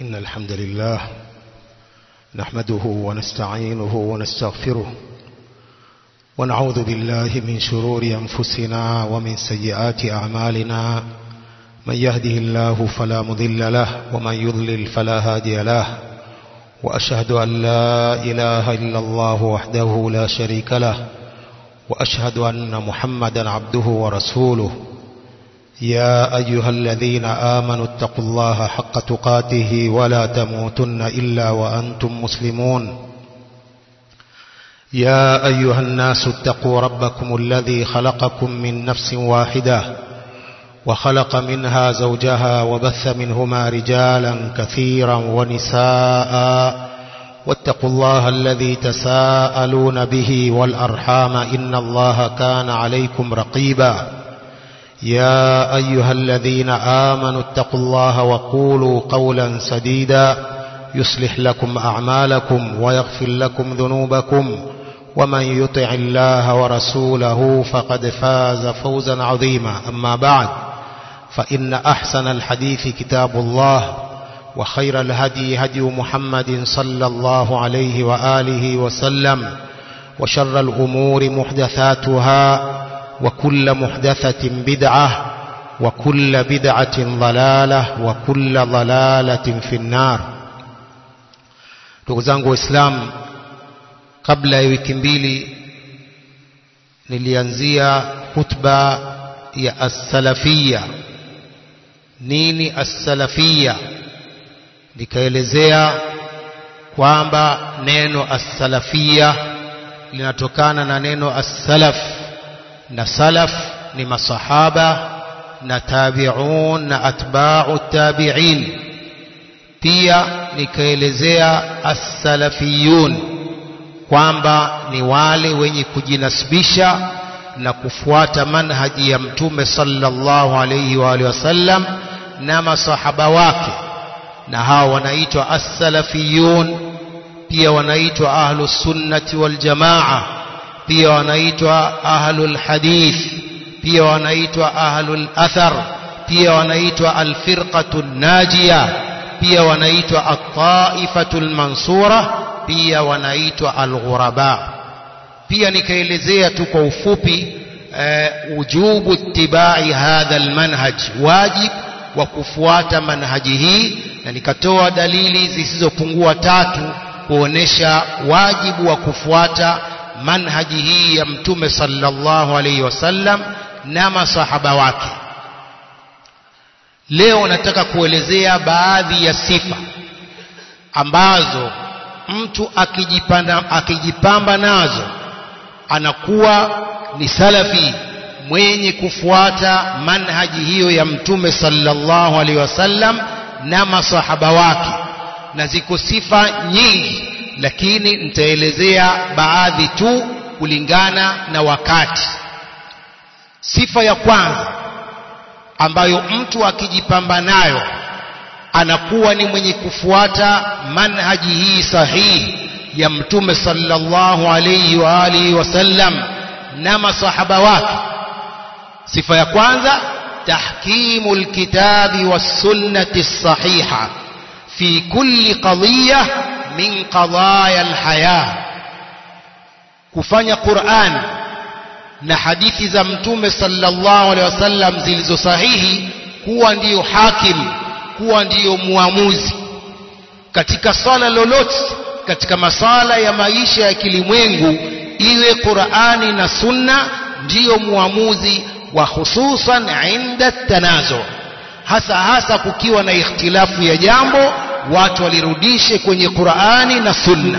إن الحمد لله نحمده ونستعينه ونستغفره ونعوذ بالله من شرور أنفسنا ومن سيئات أعمالنا من يهده الله فلا مضل له ومن يضلل فلا هادي له وأشهد أن لا إله إلا الله وحده لا شريك له وأشهد أن محمدا عبده ورسوله يا أيها الذين آمنوا اتقوا الله حق تقاته ولا تموتن إلا وأنتم مسلمون يا أيها الناس اتقوا ربكم الذي خلقكم من نفس واحدة وخلق منها زوجها وبث منهما رجالا كثيرا ونساء واتقوا الله الذي تساءلون به والأرحام إن الله كان عليكم رقيبا يا أيها الذين آمنوا اتقوا الله وقولوا قولا سديدا يصلح لكم أعمالكم ويغفر لكم ذنوبكم ومن يطع الله ورسوله فقد فاز فوزا عظيما أما بعد فإن أحسن الحديث كتاب الله وخير الهدي هدي محمد صلى الله عليه وآله وسلم وشر الأمور محدثاتها وكل محدثة بدعة وكل بدعة ضلالة وكل ضلالة في النار ndugu zangu waislamu kabla ya wiki mbili nilianzia khutba ya as-salafia nini as-salafia nikaelezea kwamba neno as-salafia linatokana na neno as-salaf na salaf ni masahaba na tabi'un na atba'u tabi'in pia nikaelezea as-salafiyun kwamba ni wale wenye kujinasibisha na kufuata manhaji ya mtume sallallahu alayhi wa alihi wasallam na masahaba wake na hao wanaitwa as-salafiyun pia wanaitwa ahlus sunnati wal jamaa pia wanaitwa ahlul hadith pia wanaitwa ahlul athar pia wanaitwa alfirqatu najia pia wanaitwa at-taifatu mansura pia wanaitwa alghuraba pia nikaelezea tu kwa ufupi uh, ujubu ittibai hadha almanhaj wajib wa kufuata manhaji hii na nikatoa dalili zisizopungua tatu kuonesha wajibu wa kufuata manhaji hii ya mtume sallallahu alaihi wasallam na masahaba wake leo nataka kuelezea baadhi ya sifa ambazo mtu akijipanda, akijipamba nazo anakuwa ni salafi mwenye kufuata manhaji hiyo ya mtume sallallahu alaihi wasallam na masahaba wake na ziko sifa nyingi lakini nitaelezea baadhi tu kulingana na wakati sifa ya kwanza ambayo mtu akijipamba nayo anakuwa ni mwenye kufuata manhaji hii sahihi ya mtume sallallahu alayhi wa alihi wasallam na masahaba wake sifa ya kwanza tahkimu alkitabi was-sunnati as-sahiha fi kulli qadiyah min qadaya alhaya kufanya Qur'an na hadithi za mtume sallallahu alaihi wasallam zilizo sahihi kuwa ndiyo hakim kuwa ndiyo muamuzi katika swala lolote katika masala ya maisha ya kilimwengu iwe Qur'ani na Sunna ndiyo muamuzi wa hususan inda tanazo hasa hasa kukiwa na ikhtilafu ya jambo watu walirudishe kwenye Qur'ani na Sunna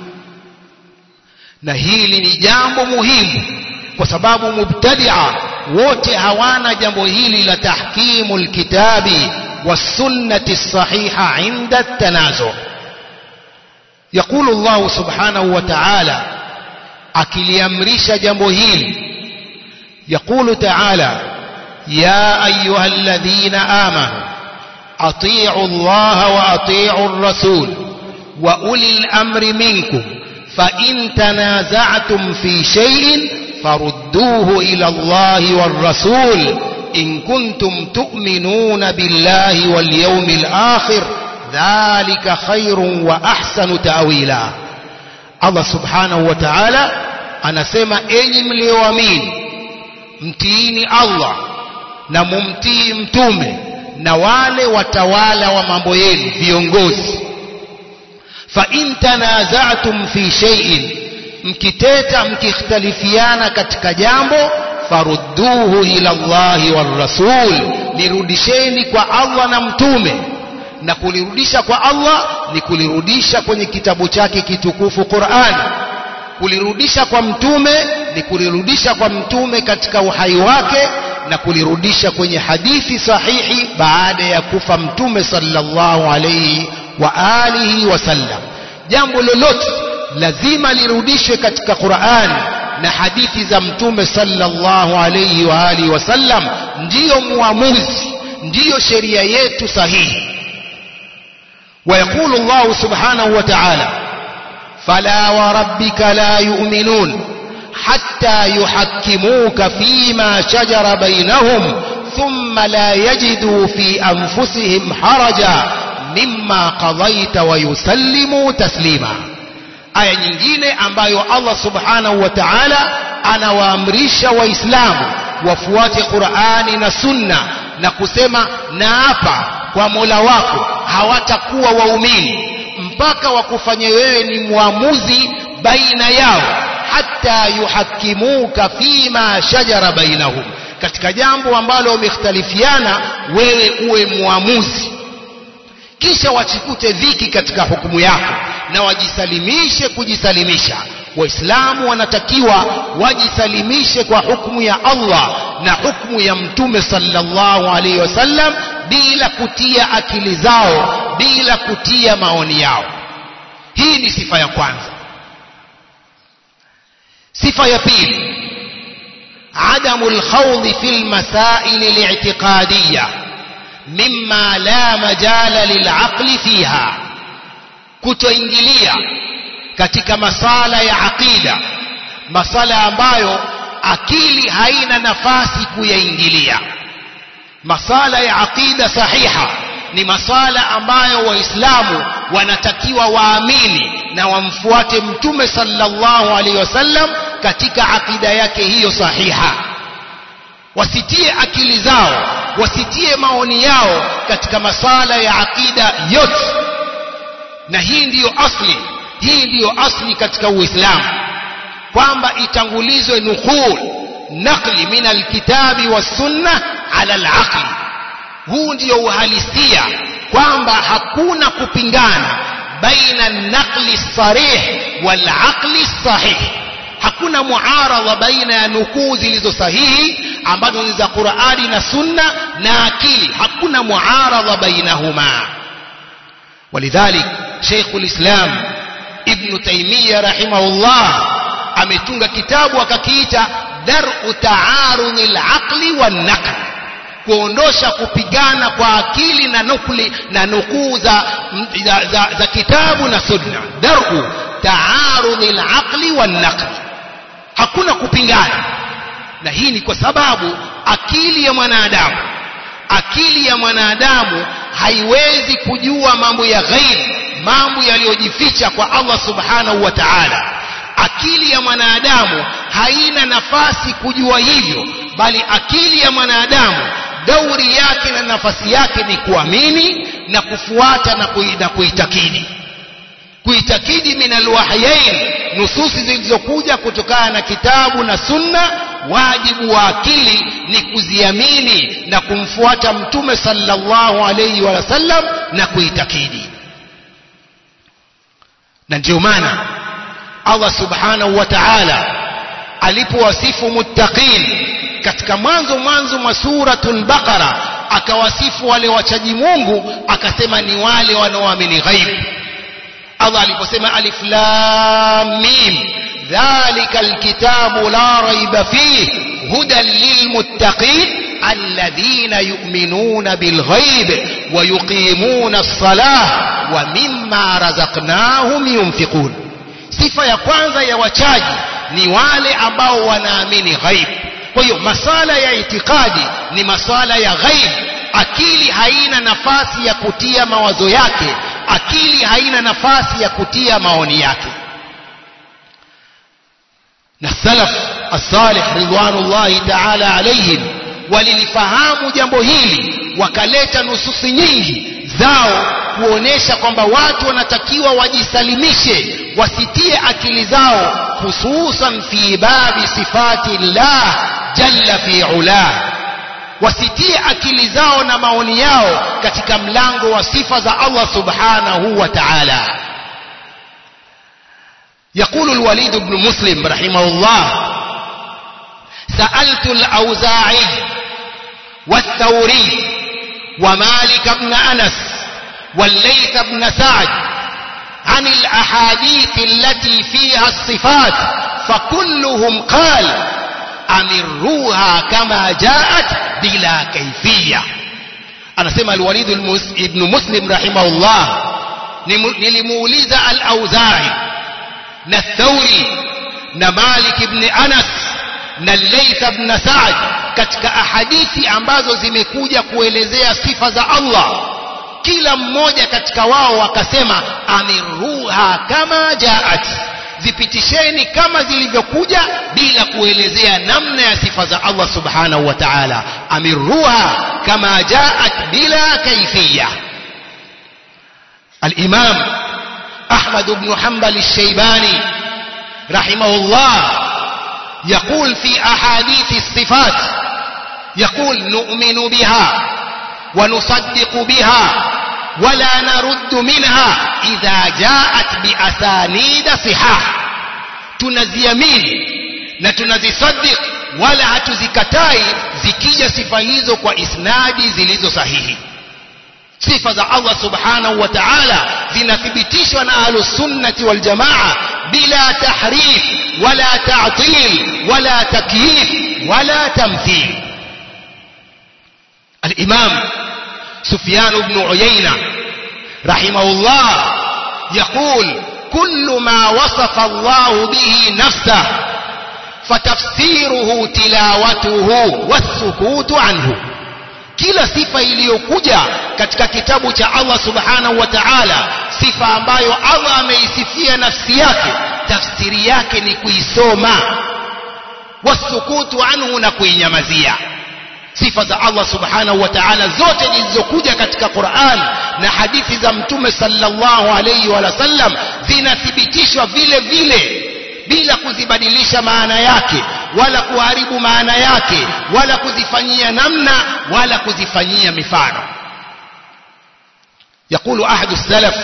na hili ni jambo muhimu kwa sababu mubtadia wote hawana jambo hili la tahkimu alkitabi wasunnati sahiha inda tanazu يقول الله سبحانه وتعالى akiliamrisha jambo hili يقول تعالى يا أيها الذين آمنوا أطيعوا الله وأطيعوا الرسول وأولي الأمر منكم فإن تنازعتم في شيء فردوه إلى الله والرسول إن كنتم تؤمنون بالله واليوم الآخر dhalika khairun wa ahsanu ta'wila Allah subhanahu wa ta'ala anasema enyi mlioamini mtiini Allah na mumtii mtume na wale watawala wa mambo yenu viongozi fa in tanaza'tum fi shay'in mkiteta mkikhtalifiana katika jambo farudduhu ila Allahi war rasul lirudisheni kwa Allah na mtume na kulirudisha kwa Allah ni kulirudisha kwenye kitabu chake kitukufu Qur'an kulirudisha kwa mtume ni kulirudisha kwa mtume katika uhai wake na kulirudisha kwenye hadithi sahihi baada ya kufa mtume sallallahu alayhi wa alihi wasallam jambo lolote lazima lirudishwe katika Qur'an na hadithi za mtume sallallahu alayhi wa alihi wasallam ndiyo muamuzi ndiyo sheria yetu sahihi ويقول الله سبحانه وتعالى فلا وربك لا يؤمنون حتى يحكموك فيما شجر بينهم ثم لا يجدوا في أنفسهم حرجا مما قضيت ويسلموا تسليما aya nyingine ambayo Allah subhanahu wa ta'ala anawaamrisha waislamu wafuate Qur'ani na Sunna na kusema naapa kwa Mola wako hawatakuwa waumini mpaka wakufanye wewe ni muamuzi baina yao hata yuhakimuka fima shajara bainahum katika jambo ambalo wamekhtalifiana wewe uwe muamuzi kisha wachikute dhiki katika hukumu yako na wajisalimishe kujisalimisha waislamu wanatakiwa wajisalimishe kwa hukumu ya Allah na hukumu ya mtume sallallahu alaihi wasallam bila kutia akili zao bila kutia maoni yao hii ni sifa ya kwanza sifa ya pili عدم الخوض في المسائل الاعتقادية مما لا مجال للعقل فيها kutoingilia katika masala ya aqida masala ambayo akili haina nafasi kuyaingilia masala ya aqida sahiha ni masala ambayo waislamu wanatakiwa waamini na wamfuate mtume sallallahu alaihi wasallam katika akida yake hiyo sahiha wasitie akili zao wasitie maoni yao katika masala ya akida yote na hii ndiyo asli hii ndiyo asli katika uislamu kwamba itangulizwe nuqul naqli min alkitabi wassunna ala alaqli huu ndiyo uhalisia kwamba hakuna kupingana baina naqli sarih wal aqli sahih hakuna muaradha baina ya nukuu zilizo sahihi ambazo ni za Qur'ani na Sunna na akili hakuna muaradha bainahuma ولذلك شيخ الإسلام ابن تيمية رحمه الله ametunga kitabu akakiita dar'u ta'aruni al-aqli wan-naql kuondosha kupigana kwa akili na nukli na nukuu za, za, za, za kitabu na sunna dar'u ta'aruni al-aqli wan-naql hakuna kupingana na hii ni kwa sababu akili ya mwanadamu akili ya mwanadamu haiwezi kujua mambo ya ghaib mambo yaliyojificha kwa Allah subhanahu wa ta'ala akili ya mwanadamu haina nafasi kujua hivyo bali akili ya mwanadamu dauri yake na nafasi yake ni kuamini na kufuata na, kui, na kuitakidi kuitakidi min alwahyain nususi zilizokuja kutokana na kitabu na sunna wajibu wa akili ni kuziamini na kumfuata mtume sallallahu alayhi wa sallam na kuitakidi na ndio maana Allah subhanahu wa ta'ala alipowasifu muttaqin katika mwanzo mwanzo mwa suratul baqara akawasifu wale wachaji Mungu akasema ni wale wanaoamini ghaib Allah aliposema alif lam mim dhalika alkitabu la raiba fihi hudan lilmuttaqin alladhina yu'minuna bilghaib wa yuqimuna as-salah wa mimma razaqnahum yunfiqun sifa ya kwanza ya wachaji ni wale ambao wanaamini ghaib kwa hiyo masala ya itikadi ni masala ya ghaib akili haina nafasi ya kutia mawazo yake akili haina nafasi ya kutia maoni yake na salaf as-salih ridwanullahi ta'ala alayhim walilifahamu jambo hili wakaleta nususi nyingi zao kuonesha kwamba watu wanatakiwa wajisalimishe wasitie akili zao hususan fi babi sifati llah jalla fi ulah wasitie akili zao na maoni yao katika mlango wa sifa za Allah subhanahu wa ta'ala يقول الوليد بن مسلم رحمه الله سألت الأوزاعي والثوري ومالك بن أنس والليث بن سعد عن الأحاديث التي فيها الصفات فكلهم قال أمروها كما جاءت بلا كيفية أنا سمع الوليد بن مسلم رحمه الله نلمولز الأوزاعي نالثوري نمالك بن أنس na Layth ibn Sa'd katika ahadithi ambazo zimekuja kuelezea sifa za Allah kila mmoja katika wao akasema amiruha kama jaat zipitisheni kama zilivyokuja bila kuelezea namna ya sifa za Allah subhanahu wa ta'ala amiruha kama jaat bila kaifiyya الإمام أحمد بن حنبل الشيباني رحمه الله يقول في أحاديث الصفات يقول نؤمن بها ونصدق بها ولا نرد منها إذا جاءت بأسانيد صحاح tunaziamini na tunazisaddiq wala hatuzikatai zikija sifa hizo kwa isnadi zilizo sahihi sifa za Allah subhanahu wa ta'ala zinathibitishwa na ahlus sunnati wal jamaa bila tahrif wala ta'til wala takyif wala tamthil الإمام سفيان بن عيينة رحمه الله يقول كل ما وصف الله به نفسه فتفسيره تلاوته والسكوت عنه kila sifa iliyokuja katika kitabu cha Allah subhanahu wa ta'ala sifa ambayo Allah ameisifia nafsi yake tafsiri yake ni kuisoma wasukutu anhu na kuinyamazia sifa za Allah subhanahu wa ta'ala zote zilizokuja katika Qur'an na hadithi za mtume sallallahu alayhi wa sallam zinathibitishwa vile vile bila kuzibadilisha maana yake wala kuharibu maana yake wala kuzifanyia namna wala kuzifanyia mifano يقول أحد السلف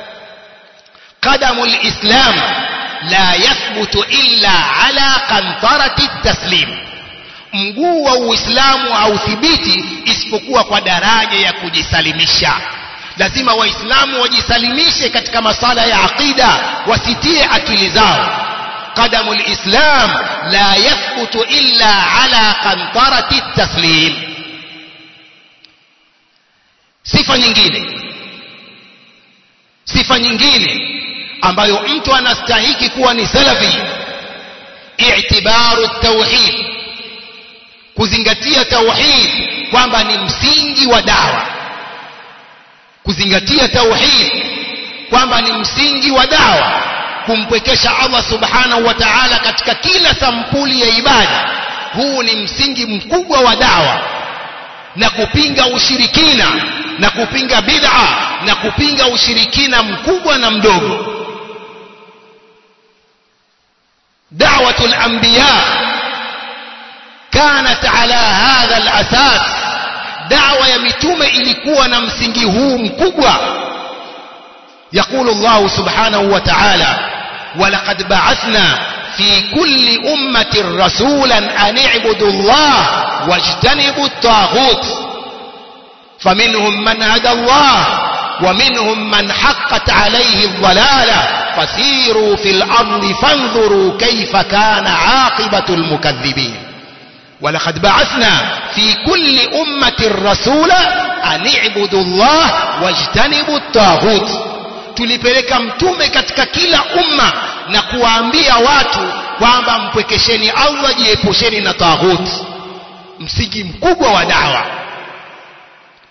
قدم الإسلام لا يثبت إلا على قنطرة التسليم mguu wa uislamu hauthibiti isipokuwa kwa daraja ya kujisalimisha lazima waislamu wajisalimishe katika masala ya aqida wasitie akili zao قدم الإسلام لا يثبت إلا على قنطرة التسليم sifa nyingine sifa nyingine ambayo mtu anastahiki kuwa ni salafi i'tibaru tauhid kuzingatia tauhid kwamba ni msingi wa dawa kuzingatia tauhid kwamba ni msingi wa dawa kumpwekesha Allah subhanahu wa ta'ala katika kila sampuli ya ibada huu ni msingi mkubwa wa dawa na kupinga ushirikina na kupinga bid'a na kupinga ushirikina mkubwa na mdogo da'watul anbiya kanat ala hadha al-asas da'wa ya mitume ilikuwa na msingi huu mkubwa يقول الله سبحانه وتعالى ولقد بعثنا في كل أمة رسولا أن اعبدوا الله واجتنبوا الطاغوت فمنهم من هدى الله ومنهم من حقت عليه الضلالة فسيروا في الأرض فانظروا كيف كان عاقبة المكذبين ولقد بعثنا في كل أمة رسولا أن اعبدوا الله واجتنبوا الطاغوت tulipeleka mtume katika kila umma na kuwaambia watu kwamba mpwekesheni Allah jiepusheni na taghut msingi mkubwa wa dawa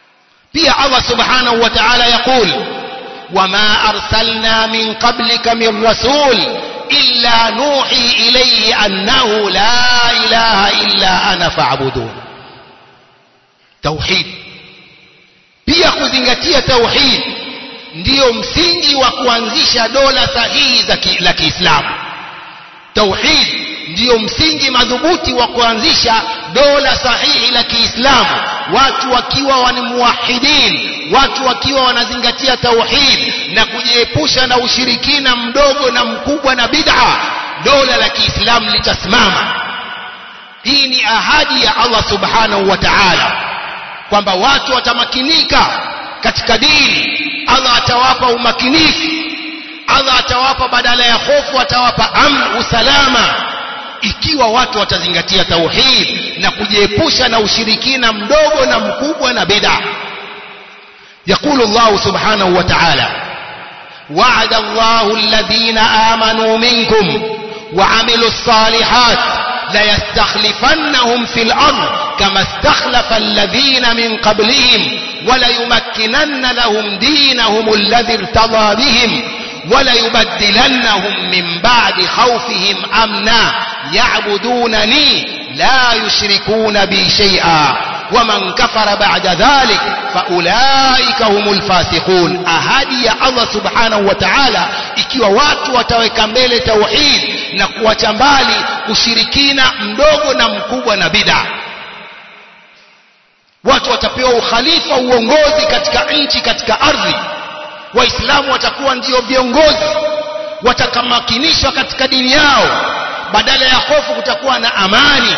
pia Allah subhanahu wa ta'ala yaqul wama arsalna min qablika min rasul illa nuhi ilayhi annahu la ilaha illa ana fa'budun tauhid pia kuzingatia tauhid ndiyo msingi wa kuanzisha dola sahihi za ki, la Kiislamu tauhid ndiyo msingi madhubuti wa kuanzisha dola sahihi la Kiislamu watu wakiwa wanimuwahidin watu wakiwa wanazingatia tauhid na kujiepusha na ushirikina mdogo na mkubwa na bid'a dola la Kiislamu litasimama hii ni ahadi ya Allah subhanahu wa ta'ala kwamba watu watamakinika katika dini Allah atawapa umakinifu Allah atawapa badala ya hofu atawapa amn usalama ikiwa watu watazingatia tauhid na kujiepusha na ushirikina mdogo na mkubwa na bid'a يقول الله سبحانه وتعالى وعد الله الذين آمنوا منكم وعملوا الصالحات ليستخلفنهم في الأرض كما استخلف الذين من قبلهم وليمكنن لهم دينهم الذي ارتضى بهم وليبدلنهم من بعد خوفهم أمنا يعبدونني لا يشركون بي شيئا ومن كفر بعد ذلك فأولئك هم الفاسقون أهدي يا الله سبحانه وتعالى ikiwa watu wataweka mbele tauhid na kuacha mbali ushirikina mdogo na mkubwa na bid'a watu watapewa ukhalifa uongozi katika nchi katika ardhi waislamu watakuwa ndio viongozi watakamakinishwa katika dini yao badala ya hofu kutakuwa na amani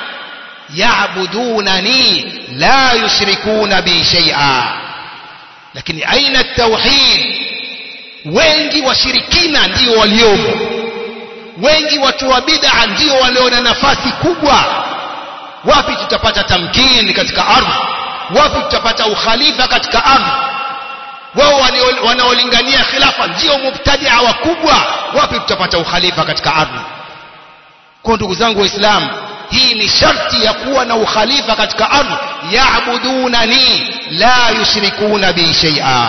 yaabudunani la yushrikuna bi shay'a lakini aina tauhid wengi washirikina ndio waliomo wengi watu wa bid'a ndio walio na nafasi kubwa wapi tutapata tamkini katika ardhi wapi tutapata ukhalifa katika ardhi wao wanaolingania khilafa ndio mubtadia wakubwa wapi tutapata ukhalifa katika ardhi kwa ndugu zangu waislamu hii ni sharti ya kuwa na ukhalifa katika ardhi yaabudunani la yushrikuna bi shay'a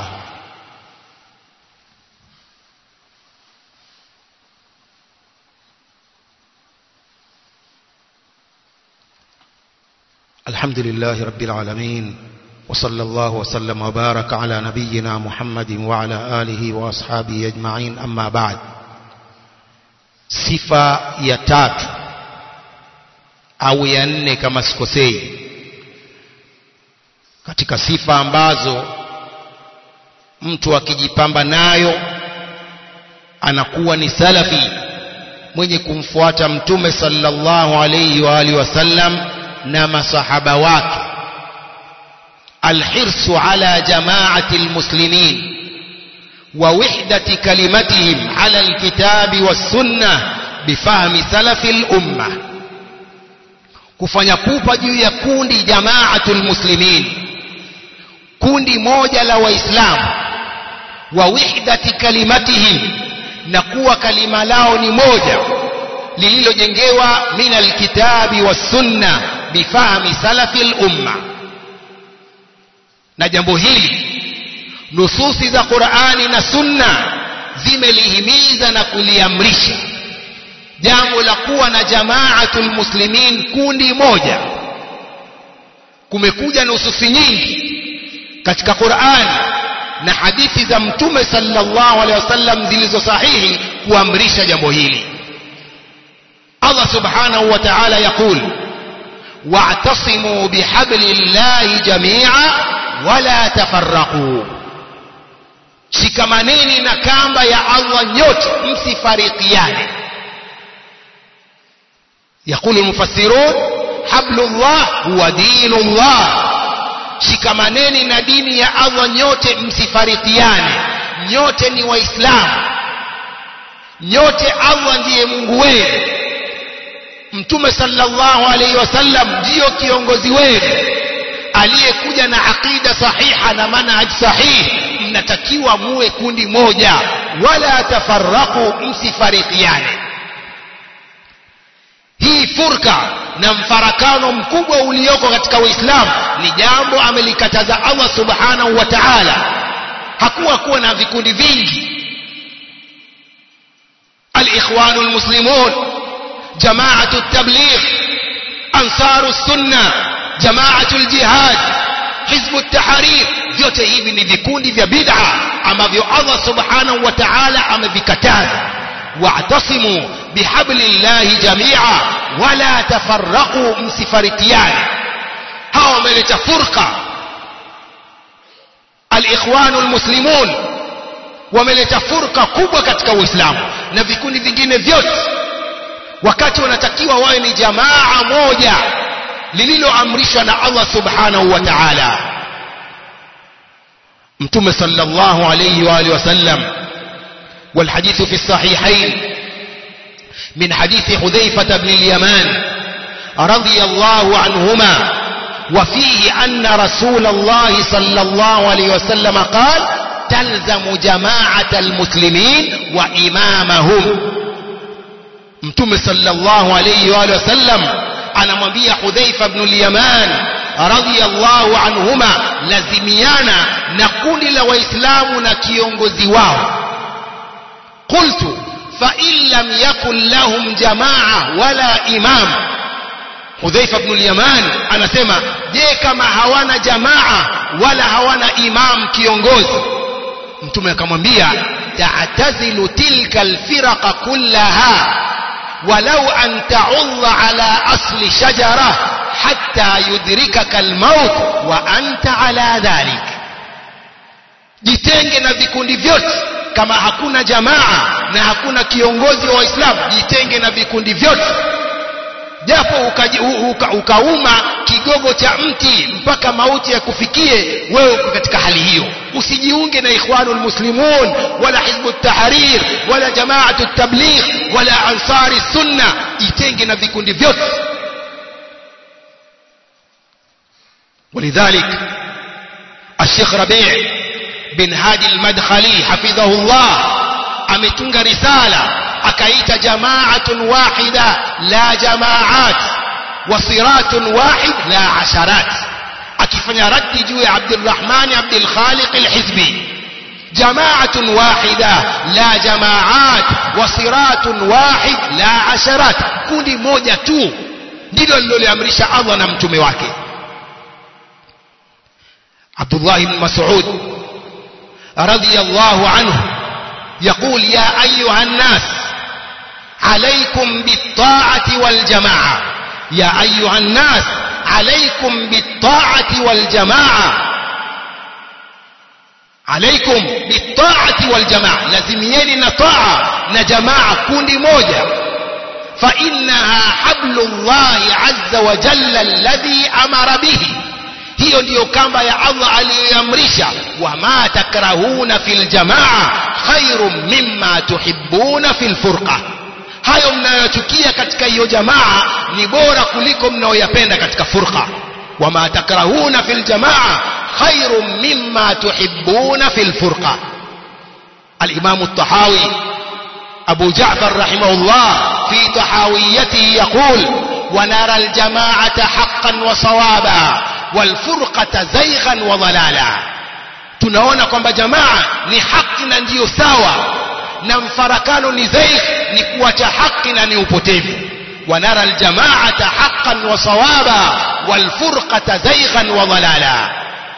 الحمد لله رب العالمين وصلى الله وسلم وبارك على نبينا محمد وعلى آله وأصحابه أجمعين أما بعد sifa ya tatu au ya nne kama sikosei katika sifa ambazo mtu akijipamba nayo anakuwa ni salafi mwenye kumfuata mtume sallallahu alayhi wa alihi wasallam na masahaba wake الحرص على جماعة المسلمين ووحدة كلمتهم على الكتاب والسنة بفهم سلف الأمة kufanya pupa juu ya kundi jamaatul muslimin kundi moja la waislamu wa wihdati kalimatihim na kuwa kalima lao ni moja lililojengewa min alkitabi wassunna bifahmi salafi lumma na jambo hili nususi za Qur'ani na Sunna zimelihimiza na kuliamrisha jambo la kuwa na jamaatul muslimin kundi moja kumekuja nususi nyingi katika Qur'ani na hadithi za mtume sallallahu alaihi wasallam zilizo sahihi kuamrisha jambo hili Allah subhanahu wa ta'ala yakul wa'tasimu bihablillahi jami'a wala tafarraqu shikamaneni na kamba ya Allah nyote msifarikiane يقول المفسرون حبل الله هو دين الله shikamaneni na dini ya Allah nyote msifarikiane nyote ni waislamu nyote Allah ndiye Mungu wenu Mtume sallallahu alaihi wasallam ndiyo kiongozi wenu aliyekuja na aqida sahiha na manhaj sahihi mnatakiwa muwe kundi moja wala tafarraqu msifarikiane hii furka na mfarakano mkubwa ulioko katika uislamu ni jambo amelikataza allah subhanahu wa taala hakuwa kuwa na vikundi vingi alikhwanu lmuslimun jamaatu tabligh ansaru sunna jamaatu ljihad hizbu tahrir vyote hivi ni vikundi vya bid'a ambavyo allah subhanahu wa taala amevikataza wa'tasimu bihablillahi jamia wala tafarraqu msifarikiane hawa wameleta furqa alikhwanu lmuslimun wameleta furqa kubwa katika uislamu na vikundi vingine vyote wakati wanatakiwa wawe ni jamaa moja lililoamrishwa na allah subhanahu wa taala mtume sallallahu alayhi wa alihi wasallam والحديث في الصحيحين من حديث حذيفة بن اليمان رضي الله عنهما وفيه أن رسول الله صلى الله عليه وسلم قال تلزم جماعة المسلمين وإمامهم متم صلى الله عليه وآله وسلم أنا مبيع حذيفة بن اليمان رضي الله عنهما لزميانا نقول لوإسلام نكيونغزي واو قلت فإن لم يكن لهم جماعة ولا إمام حذيفة بن اليمان anasema je kama hawana jamaa wala hawana imam kiongozi mtume akamwambia ta'tazilu tilka alfiraqa kullaha walau an ta'ulla ala asli shajara hatta yudrikaka almaut wa anta ala dhalik jitenge na vikundi vyote kama hakuna jamaa na hakuna kiongozi wa waislamu jitenge na vikundi vyote japo ukauma uka, uka kigogo cha mti mpaka mauti ya kufikie wewe uko katika hali hiyo usijiunge na ikhwanul muslimun wala hizbu tahrir wala jamaatu tabligh wala ansari sunna jitenge na vikundi vyote ولذلك الشيخ ربيع بن هادي المدخلي حفظه الله ametunga risala akaita jamaatun wahida la jamaat wa siratun wahid la asharat akifanya raddi juu ya Abdurrahman Abdul Khaliq al-Hizbi jamaatun wahida la jamaat wa siratun wahid la asharat kundi moja tu ndilo liloliamrisha Allah na mtume wake Abdullah ibn Mas'ud radiyallahu anhu يقول يا أيها الناس عليكم بالطاعة والجماعة يا أيها الناس عليكم بالطاعة والجماعة عليكم بالطاعة والجماعة لازميني نطاعة نجماعة كوني موجة فإنها حبل الله عز وجل الذي أمر به hiyo ndiyo kamba ya Allah aliyoamrisha wama takrahuna fil jamaa khairum mimma tuhibbuna fil furqa hayo mnayochukia katika hiyo jamaa ni bora kuliko mnayoyapenda katika furqa wama takrahuna fil jamaa khairum mimma tuhibbuna fil furqa الإمام الطحاوي أبو جعفر رحمه الله في طحاويته يقول ونرى الجماعة حقا وصوابا والفرقة زيغا وضلالا tunaona kwamba jamaa ni haki na ndiyo sawa na mfarakano ni zaigh ni kuacha haki na ni upotevu wanara aljamaata haqqan wa sawaba walfurqata zaighan wa dhalala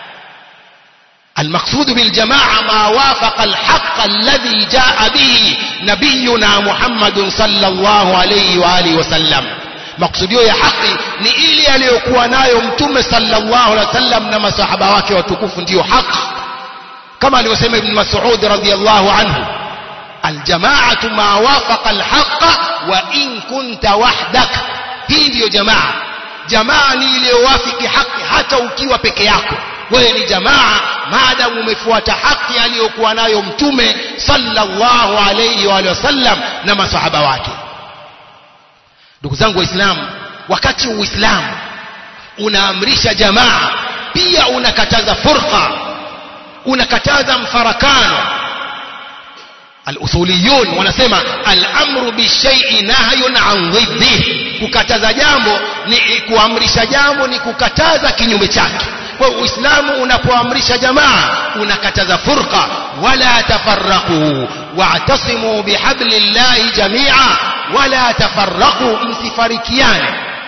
المقصود بالجماعة ما وافق الحق الذي جاء به نبينا محمد صلى الله عليه وآله وسلم maksudio ya haki ni ile aliyokuwa nayo mtume sallallahu alaihi wasallam na masahaba wake watukufu ndiyo haki kama alivyosema ibn mas'ud radhiyallahu anhu aljamaatu ma wafaqa alhaqa wa in kunta wahdak hii ndiyo jamaa jamaa ni iliyowafiki haki hata ukiwa peke yako wewe ni jamaa maadamu umefuata haki aliyokuwa nayo mtume sallallahu alayhi wa sallam na masahaba wake ndugu zangu waislamu wakati uislamu unaamrisha jamaa pia unakataza furqa unakataza mfarakano al-usuliyun wanasema al-amru bishai'i nahyun an dhiddi kukataza jambo ni kuamrisha jambo ni kukataza kinyume chake kwa uislamu unapoamrisha jamaa unakataza furqa wala tafarraqu wa'tasimu bihablillahi jami'a wala tafarraqu msifarikiane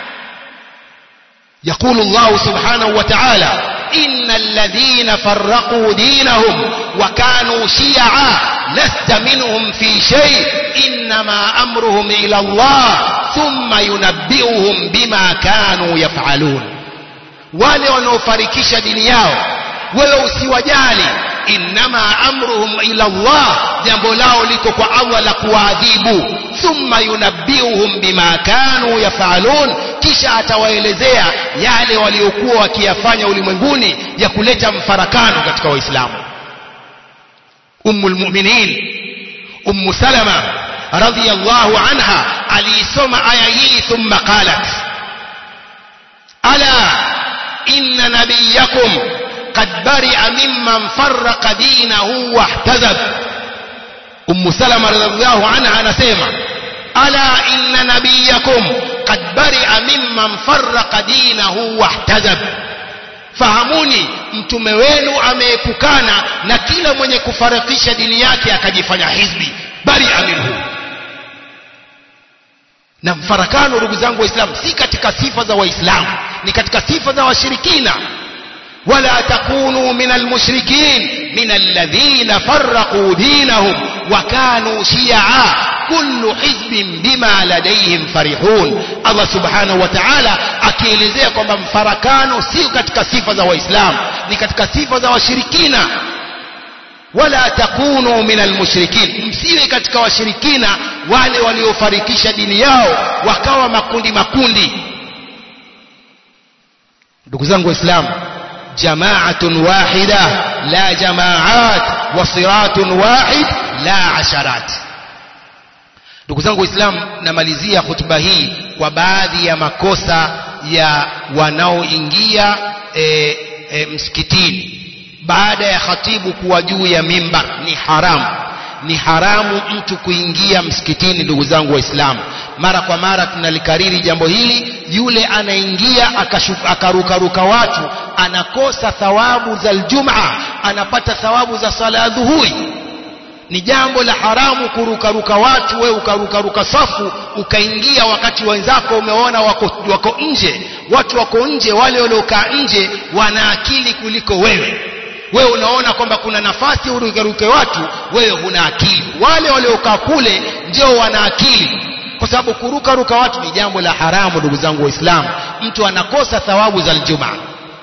يقول الله سبحانه وتعالى إن الذين فرقوا دينهم وكانوا شيعا لست منهم في شيء إنما أمرهم إلى الله ثم ينبئهم بما كانوا يفعلون wale wanaofarikisha dini yao wewe usiwajali innama amruhum ila Allah jambo lao liko kwa Allah la kuwaadhibu thumma yunabbiuhum bima kanu yafalun kisha atawaelezea yale waliokuwa wakiyafanya ulimwenguni ya kuleta mfarakano katika waislamu ummu almu'minin ummu salama radhiyallahu anha aliisoma aya hii thumma qalat ala inna nabiyakum قد برئ ممن فرق دينه واحتزب أم سلمة رضي الله عنها نسيمة ألا إن نبيكم قد برئ ممن فرق دينه واحتزب fahamuni mtume wenu ameepukana na kila mwenye kufarikisha dini yake akajifanya hizbi bari minhu na mfarakano ndugu zangu waislamu si katika sifa za waislamu ni katika sifa za washirikina ولا تكونوا من المشركين من الذين فرقوا دينهم وكانوا شيعا كل حزب بما لديهم فرحون الله سبحانه وتعالى akielezea kwamba mfarakano sio katika sifa za waislamu ni katika sifa za washirikina wala takunu min almushrikin msiwe katika washirikina wale waliofarikisha dini yao wakawa makundi makundi ndugu zangu waislamu جماعة واحدة لا جماعات وصراط واحد لا عشرات ndugu zangu waislamu namalizia hutuba hii kwa baadhi ya makosa ya wanaoingia e, e, msikitini baada ya khatibu kuwa juu ya mimbar ni haramu ni haramu mtu kuingia msikitini ndugu zangu waislamu mara kwa mara tunalikariri jambo hili yule anaingia akarukaruka watu anakosa thawabu za aljumaa anapata thawabu za sala ya dhuhuri ni jambo la haramu kurukaruka watu wewe ukarukaruka safu ukaingia wakati wenzako umeona wako, wako nje watu wako nje wale waliokaa nje wana akili kuliko wewe wewe unaona kwamba kuna nafasi urukaruke watu wewe huna akili wale waliokaa kule ndio wana akili kwa sababu kuruka ruka watu ni jambo la haramu ndugu zangu waislamu mtu anakosa thawabu za aljumaa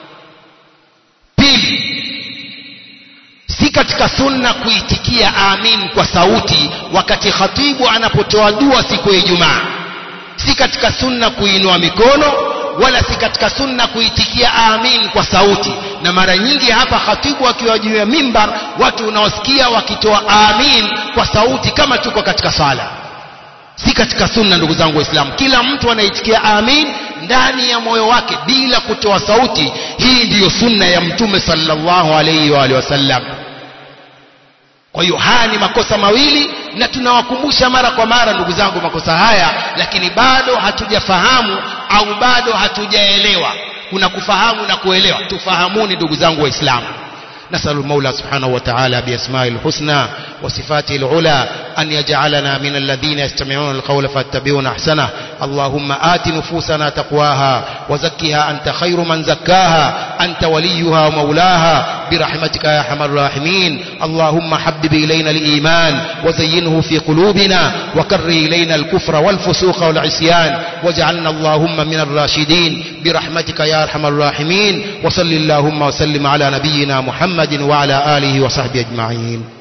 pili si katika sunna kuitikia amin kwa sauti wakati khatibu anapotoa dua siku ya ijumaa si katika sunna kuinua mikono wala si katika sunna kuitikia amin kwa sauti na mara nyingi hapa khatibu akiwa juu ya mimbar watu unaosikia wakitoa amin kwa sauti kama tuko katika sala si katika sunna ndugu zangu waislamu kila mtu anaitikia amin ndani ya moyo wake bila kutoa sauti hii ndiyo sunna ya mtume sallallahu alayhi wa alihi wasallam kwa hiyo haya ni makosa mawili na tunawakumbusha mara kwa mara ndugu zangu makosa haya lakini bado hatujafahamu au bado hatujaelewa kuna kufahamu na kuelewa tufahamuni ndugu zangu waislamu نسأل المولى سبحانه وتعالى بأسماء الحسنى وصفاته العلى أن يجعلنا من الذين يستمعون القول فاتبعون أحسنه اللهم آت نفوسنا تقواها وزكها أنت خير من زكاها أنت وليها ومولاها برحمتك يا أرحم الراحمين اللهم حبب إلينا الإيمان وزينه في قلوبنا وكره إلينا الكفر والفسوق والعصيان واجعلنا اللهم من الراشدين برحمتك يا أرحم الراحمين وصل اللهم وسلم على نبينا محمد وعلى آله وصحبه أجمعين